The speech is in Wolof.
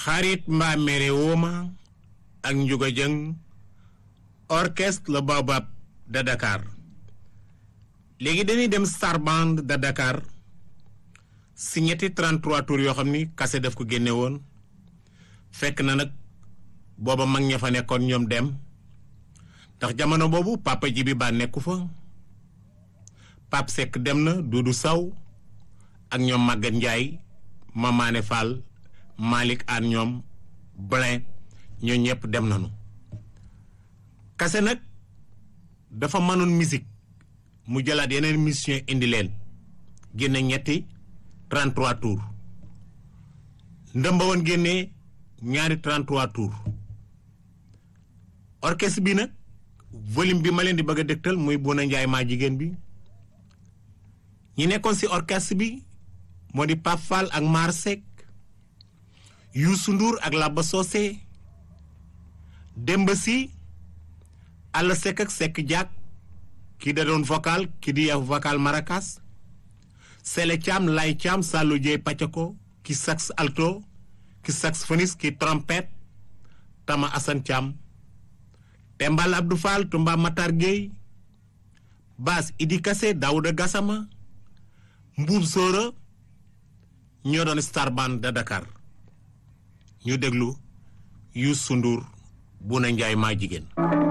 xarit mbaa mere wooma ak njuga jëng orchestre le Baobab de Dakar léegi dañuy dem Star Band de Dakar si ñetti 33 tours yoo xam ni kase daf ko génne woon fekk na nag booba mag ña fa nekkoon ñoom dem ndax jamono boobu papa ji bi ba nekku fa Pape Seck dem na Doudou Saw ak ñoom Maguette Ndiaye Mamane Fall Malick Anne ñoom Blin ñoo ñëpp dem nañu kase nag dafa mënoon musique mu jëlaat yeneen mission indi leen génne ñetti 33 tours ndëmba woon génnee ñaari 33 tours orchestre bi nag volume bi ma leen di bëgg a dégtal muy Bouna Ndiaye maa jigéen bi ñi nekkoon ci orchestre bi moo di Pape Fall ak Mar Seck Youssou Ndour ak Laba Socé Demba Sy Alla Seck ak Seck Diak kii da doon vocal kii di vocal maracas Sele Thiam Lay Thiam Sallou Dieye Pacako ki sax alto ki saxophoniste ki trompette Tama Assane Thiam Tembal Abdou Fall Tumba Matar Gueye basse Idi Kassé Daouda Gassama Mbuub Sóora ñoo doon Star Band de Dakar ñu déglu Youssou Ndour Bouna Ndiaye maa jigéen